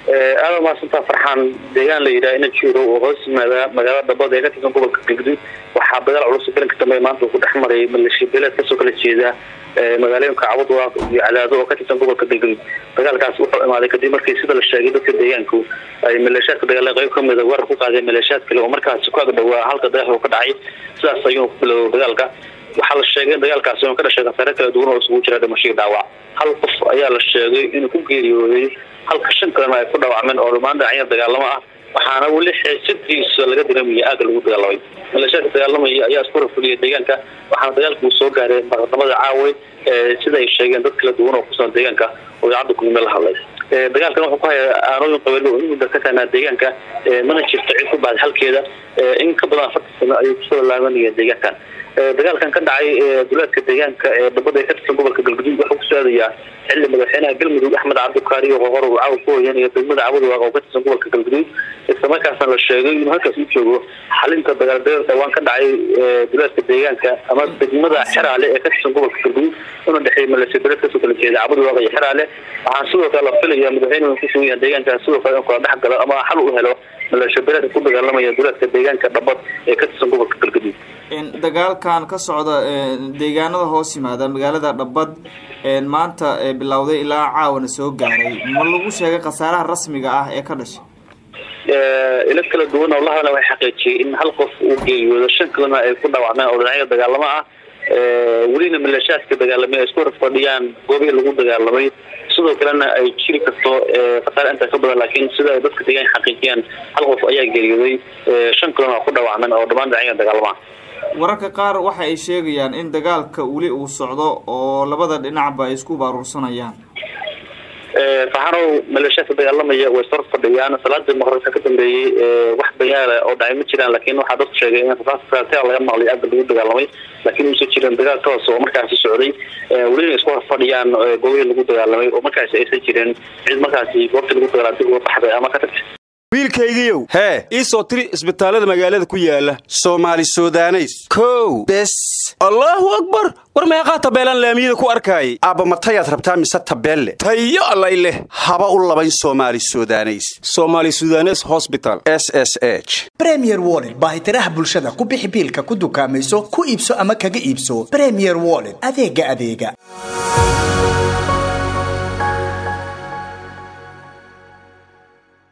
aada maadsantaa farxaan deegaan la yidhaha ina jiro oo hoos yimaada magaalada dhabad ee ka tirsan gobolka galguduud waxaa dagaal culus galanka dambe maanta uu ku dhex maray maleeshiya beeleed kasoo kala jeeda magaalooyinka cabudwaaq iyo cadaado oo ka tirsan gobolka galguduud dagaalkaas wuxuu imaaday kadib markii sida la sheegay dadka deegaanku ay maleeshiyaadka dagaal qayb kamida weerar ku qaadeen maleeshiyaad kale oo markaasi ku agdhawaa halka dagaal ka dhacay sidaas ayuu ku bilowday dagaalka waxaa la sheegay in dagaalkaasi inuu ka dhashay khasaare kala duwan oo isugu jira dhimasho dhaawac hal qof ayaa la sheegay inuu ku geeriyooday halka shan kalena ay ku dhaawacmeen oo dhammaan dhinacyada dagaalamo ah waxaana weli xiisadiisa laga dareemaya aaga lagu dagaalamay maleeshiyaadka dagaalamaya ayaa isku rafuliyay deegaanka waxaana dagaalku soo gaaray maqnamada caawe sida ay sheegeen dad kala duwan oo kusugan deegaanka oo idaacadda kulme la hadlay dagaalkan wuxuu ku haya aanooyin qabeelo oo mudda ka tahnaa deegaanka mana jirto cid ku baxday halkeeda in ka badan afartan sano ayay kusoo laabanayeen deegaankan dagaalkan ka dhacay duleedka deegaanka ee dabada ee ka tirsan gobolka galguduud wuxuu ku socdayaa xilli madaxweynaha galmudug axmed cabdikaari oo qoqor uu caawa ku hoyanaya degmada cabudwaaq oo ka tirsan gobolka galguduud islamarkaasna la sheegay inuu halkaas u joogo xalinta dagaalbeer dhawaan ka dhacay duleedka deegaanka ama degmada xeraale ee ka tirsan gobolka galguduud una dhexeeya maleeshiya beeleed kasoo kala jeeda cabudwaaq iyo xeraale waxaa sidoo kale la filaya madaxweynuhu ku sugan yahay deegaanka sidoo kale in kala dhex galo ama xal u helo maleeshiya beeleedka ku dagaalamaya duleedka deegaanka dhabad ee ka tirsan gobolka galguduud dagaalkan ka socda deegaanada hoos yimaada magaalada dhabad maanta bilowday ilaa caawana soo gaaray ma lagu sheegay khasaaraha rasmiga ah ee ka dhashay ilo kala duwan oo lahadana waxay xaqiijiyay in hal qof uu geeriyoodo shan kalena ay ku dhaawacmeen oo dhinacyada dagaalamo ah welina maleeshaadka dagaalamay ay isku horfadhiyaan goobihii lagu dagaalamay sidoo kalena ay jiri karto khasaare intaa ka badan laakiin sida ay dadka deegaanka xaqiijiyaan hal qof ayaa geeriyooday shan kalena ku dhaawacmeen oo dhammaan dhinacyada dagaalamaha wararka qaar waxa ay sheegayaan in dagaalka weli uu socdo oo labada dhinacba ay isku baaruursanayaan faxanow maleeshiyaadka dagaalamaya way sor fadhiyaan salaadii maqribka ka dambeeyey wax bayaala oo dhacay ma jiraan laakiin waxaa dadku sheegay in rasaasta laga maqlay aagga lagu dagaalamay laakiin uusan jirin dagaal toos oo markaasi socday welina isku horfadhiyaan goobihii lagu dagaalamay oo markaasi aysan jirin cid markaasi goobtii lagu dagaalamay dib uga baxday ama ka tagtay wiilkaygiiow hee ii soo tiri isbitaallada magaalada ku yaala soomaali sudaneys kow bes allaahu akbar war meeqaa tabeelaan laamiyada ku arkaayay aabba matayaad rabtaa mise tabeelle tayo allay leh haba u labayn soomaali sudaneys soomaali sudanes hosbital s s h bremier wollet baahitiraha bulshada ku bixi biilka ku dukaamayso ku iibso ama kaga iibso bremier wollet adeega adeega